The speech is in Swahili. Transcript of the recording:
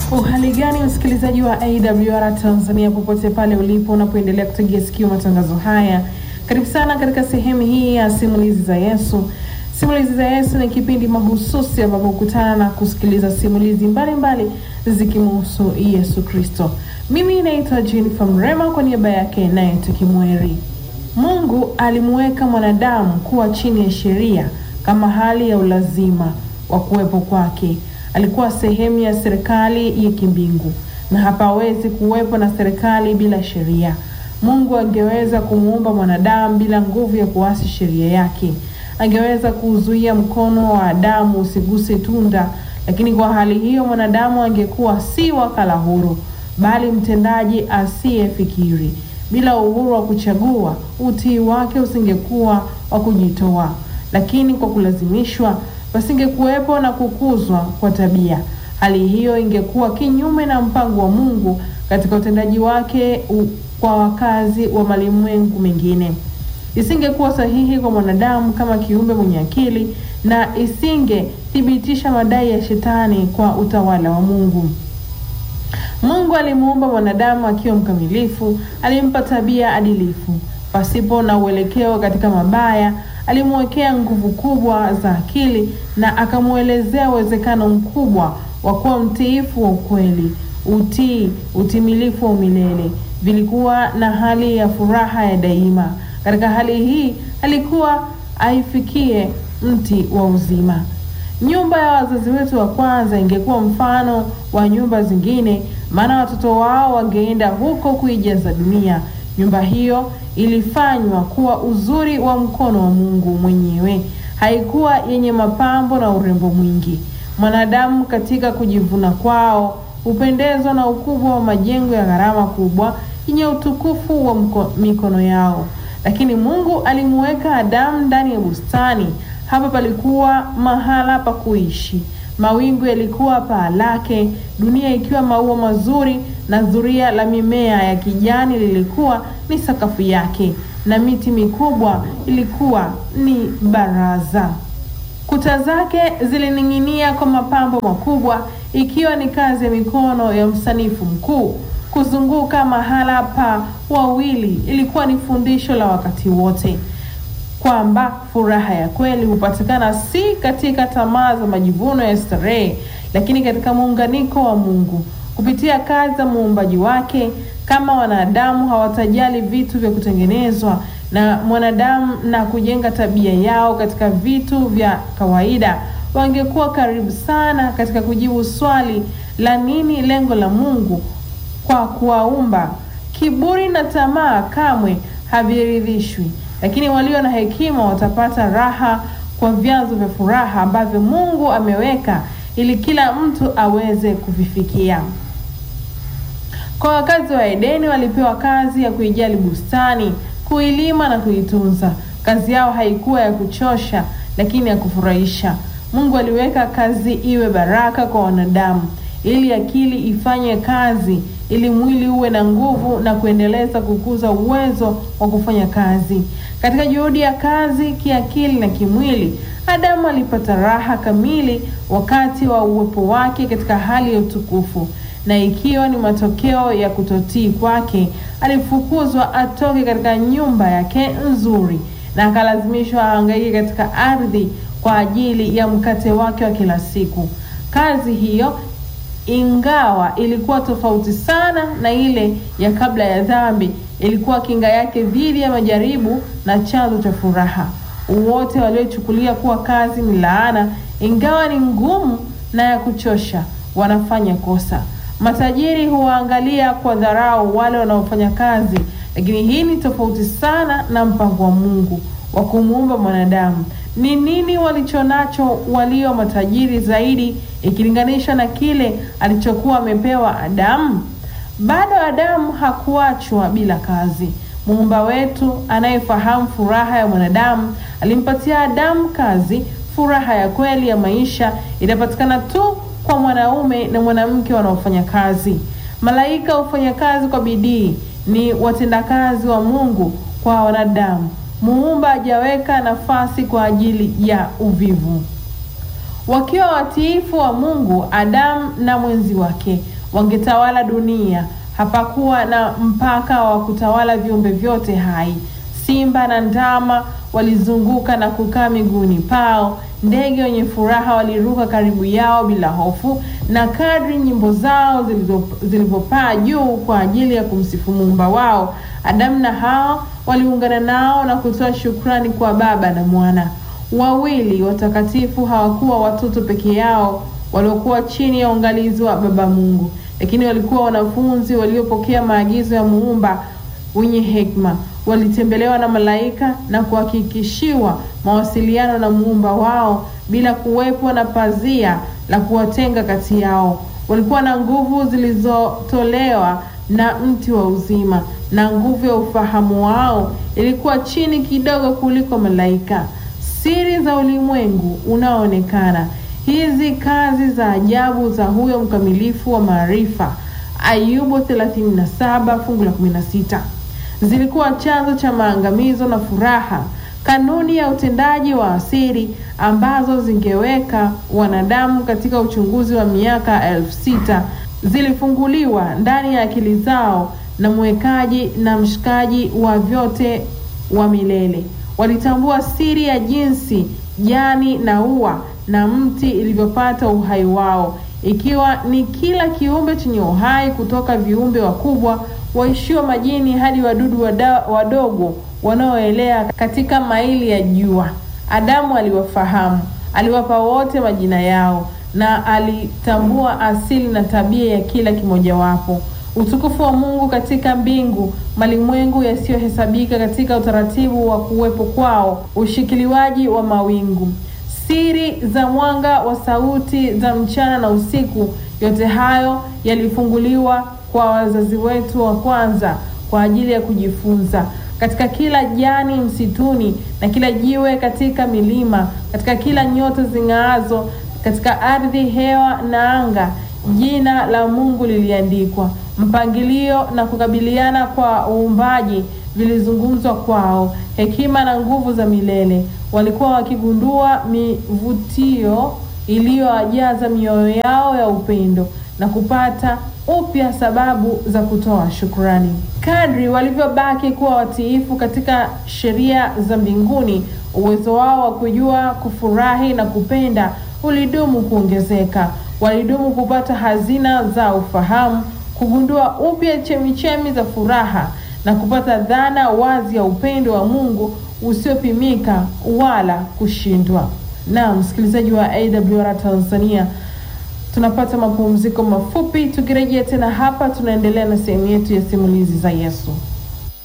Uhali gani msikilizaji wa AWR Tanzania, popote pale ulipo unapoendelea kutegea sikio matangazo haya, karibu sana katika sehemu hii ya simulizi za Yesu. Simulizi za Yesu ni kipindi mahususi ambapo hukutana na kusikiliza simulizi mbalimbali zikimhusu Yesu Kristo. Mimi naitwa Jennifer Mrema kwa niaba yake naye Tukimweri. Mungu alimuweka mwanadamu kuwa chini ya sheria kama hali ya ulazima wa kuwepo kwake. Alikuwa sehemu ya serikali ya kimbingu na hapawezi kuwepo na serikali bila sheria. Mungu angeweza kumuumba mwanadamu bila nguvu ya kuasi sheria yake. Angeweza kuzuia mkono wa Adamu usiguse tunda, lakini kwa hali hiyo mwanadamu angekuwa si wakala huru, bali mtendaji asiyefikiri. Bila uhuru wa kuchagua, utii wake usingekuwa wa kujitoa, lakini kwa kulazimishwa pasingekuwepo na kukuzwa kwa tabia. Hali hiyo ingekuwa kinyume na mpango wa Mungu katika utendaji wake u, kwa wakazi wa malimwengu mengine. Isingekuwa sahihi kwa mwanadamu kama kiumbe mwenye akili na isingethibitisha madai ya shetani kwa utawala wa Mungu. Mungu alimuumba mwanadamu akiwa mkamilifu, alimpa tabia adilifu pasipo na uelekeo katika mabaya. Alimwekea nguvu kubwa za akili na akamwelezea uwezekano mkubwa wa kuwa mtiifu wa ukweli. Utii, utimilifu wa umilele vilikuwa na hali ya furaha ya daima. Katika hali hii alikuwa aifikie mti wa uzima. Nyumba ya wazazi wetu wa kwanza ingekuwa mfano wa nyumba zingine, maana watoto wao wangeenda huko kuijaza dunia. Nyumba hiyo ilifanywa kuwa uzuri wa mkono wa Mungu mwenyewe, haikuwa yenye mapambo na urembo mwingi. Mwanadamu katika kujivuna kwao hupendezwa na ukubwa wa majengo ya gharama kubwa yenye utukufu wa mko, mikono yao, lakini Mungu alimuweka Adamu ndani ya bustani. Hapa palikuwa mahala pa kuishi. Mawingu yalikuwa paa lake, dunia ikiwa maua mazuri, na zuria la mimea ya kijani lilikuwa ni sakafu yake, na miti mikubwa ilikuwa ni baraza. Kuta zake zilining'inia kwa mapambo makubwa, ikiwa ni kazi ya mikono ya msanifu mkuu. Kuzunguka mahala pa wawili ilikuwa ni fundisho la wakati wote kwamba furaha ya kweli hupatikana si katika tamaa za majivuno ya starehe, lakini katika muunganiko wa Mungu kupitia kazi za muumbaji wake. Kama wanadamu hawatajali vitu vya kutengenezwa na mwanadamu na kujenga tabia yao katika vitu vya kawaida, wangekuwa karibu sana katika kujibu swali la nini lengo la Mungu kwa kuwaumba. Kiburi na tamaa kamwe haviridhishwi lakini walio na hekima watapata raha kwa vyanzo vya furaha ambavyo Mungu ameweka ili kila mtu aweze kuvifikia. Kwa wakazi wa Edeni walipewa kazi ya kuijali bustani, kuilima na kuitunza. Kazi yao haikuwa ya kuchosha, lakini ya kufurahisha. Mungu aliweka kazi iwe baraka kwa wanadamu, ili akili ifanye kazi, ili mwili uwe na nguvu na kuendeleza kukuza uwezo wa kufanya kazi. Katika juhudi ya kazi kiakili na kimwili, Adamu alipata raha kamili wakati wa uwepo wake katika hali ya utukufu, na ikiwa ni matokeo ya kutotii kwake, alifukuzwa atoke katika nyumba yake nzuri na akalazimishwa ahangaike katika ardhi kwa ajili ya mkate wake wa kila siku. Kazi hiyo ingawa ilikuwa tofauti sana na ile ya kabla ya dhambi, ilikuwa kinga yake dhidi ya majaribu na chanzo cha furaha. Wote waliochukulia kuwa kazi ni laana, ingawa ni ngumu na ya kuchosha, wanafanya kosa. Matajiri huwaangalia kwa dharau wale wanaofanya kazi, lakini hii ni tofauti sana na mpango wa Mungu wa kumuumba mwanadamu. Ni nini walichonacho walio matajiri zaidi ikilinganishwa na kile alichokuwa amepewa Adamu? Bado Adamu hakuachwa bila kazi. Muumba wetu anayefahamu furaha ya mwanadamu alimpatia Adamu kazi. Furaha ya kweli ya maisha inapatikana tu kwa mwanaume na mwanamke wanaofanya kazi. Malaika hufanya kazi kwa bidii, ni watendakazi wa Mungu kwa wanadamu. Muumba hajaweka nafasi kwa ajili ya uvivu. Wakiwa watiifu wa Mungu, Adamu na mwenzi wake wangetawala dunia. Hapakuwa na mpaka wa kutawala viumbe vyote hai. Simba na ndama walizunguka na kukaa miguuni pao. Ndege wenye furaha waliruka karibu yao bila hofu, na kadri nyimbo zao zilivyopaa juu kwa ajili ya kumsifu Muumba wao, Adamu na Hawa waliungana nao na kutoa shukrani kwa Baba na Mwana. Wawili watakatifu hawakuwa watoto peke yao waliokuwa chini ya uangalizi wa Baba Mungu, lakini walikuwa wanafunzi waliopokea maagizo ya Muumba wenye hekima. Walitembelewa na malaika na kuhakikishiwa mawasiliano na muumba wao bila kuwepo na pazia la kuwatenga kati yao. Walikuwa na nguvu zilizotolewa na mti wa uzima, na nguvu ya ufahamu wao ilikuwa chini kidogo kuliko malaika. Siri za ulimwengu unaoonekana, hizi kazi za ajabu za huyo mkamilifu wa maarifa. Ayubu 37 fungu la 16 zilikuwa chanzo cha maangamizo na furaha. Kanuni ya utendaji wa asiri ambazo zingeweka wanadamu katika uchunguzi wa miaka elfu sita zilifunguliwa ndani ya akili zao na mwekaji na mshikaji wa vyote wa milele. Walitambua siri ya jinsi jani na ua na mti ilivyopata uhai wao, ikiwa ni kila kiumbe chenye uhai kutoka viumbe wakubwa waishio majini hadi wadudu wada, wadogo wanaoelea katika maili ya jua. Adamu aliwafahamu, aliwapa wote majina yao na alitambua asili na tabia ya kila kimojawapo. Utukufu wa Mungu katika mbingu, malimwengu yasiyohesabika katika utaratibu wa kuwepo kwao, ushikiliwaji wa mawingu, siri za mwanga wa sauti za mchana na usiku, yote hayo yalifunguliwa kwa wazazi wetu wa kwanza kwa ajili ya kujifunza. Katika kila jani msituni na kila jiwe katika milima, katika kila nyota zing'aazo katika ardhi, hewa na anga, jina la Mungu liliandikwa. Mpangilio na kukabiliana kwa uumbaji vilizungumzwa kwao. Hekima na nguvu za milele walikuwa wakigundua mivutio iliyowajaza mioyo yao ya upendo na kupata upya sababu za kutoa shukrani. Kadri walivyobaki kuwa watiifu katika sheria za mbinguni, uwezo wao wa kujua, kufurahi na kupenda ulidumu kuongezeka. Walidumu kupata hazina za ufahamu, kugundua upya chemichemi za furaha na kupata dhana wazi ya upendo wa Mungu usiopimika wala kushindwa. Na msikilizaji wa AWR Tanzania tunapata mapumziko mafupi. Tukirejea tena hapa, tunaendelea na sehemu yetu ya simulizi za Yesu.